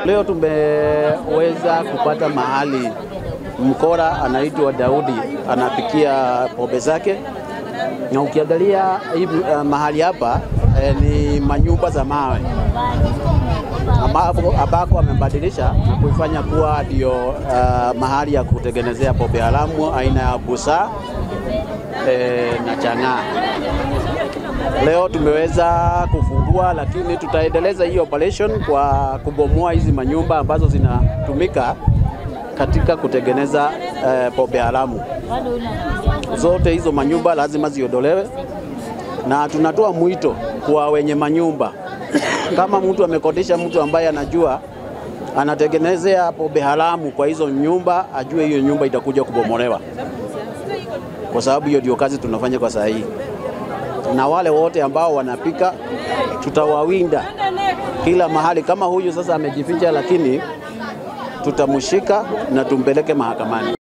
Leo tumeweza kupata mahali mkora anaitwa Daudi anapikia pombe zake, na ukiangalia hii uh, mahali hapa eh, ni manyumba za mawe ambapo ambako amebadilisha na kuifanya kuwa ndio uh, mahali ya kutengenezea pombe haramu aina ya busaa eh, na chang'aa. Leo tumeweza kufungua, lakini tutaendeleza hii operation kwa kubomoa hizi manyumba ambazo zinatumika katika kutengeneza eh, pombe haramu. Zote hizo manyumba lazima ziondolewe, na tunatoa mwito kwa wenye manyumba, kama mtu amekodisha mtu ambaye anajua anatengenezea pombe haramu kwa hizo nyumba, ajue hiyo nyumba itakuja kubomolewa, kwa sababu hiyo ndio kazi tunafanya kwa saa hii na wale wote ambao wanapika tutawawinda kila mahali. Kama huyu sasa amejificha, lakini tutamshika na tumpeleke mahakamani.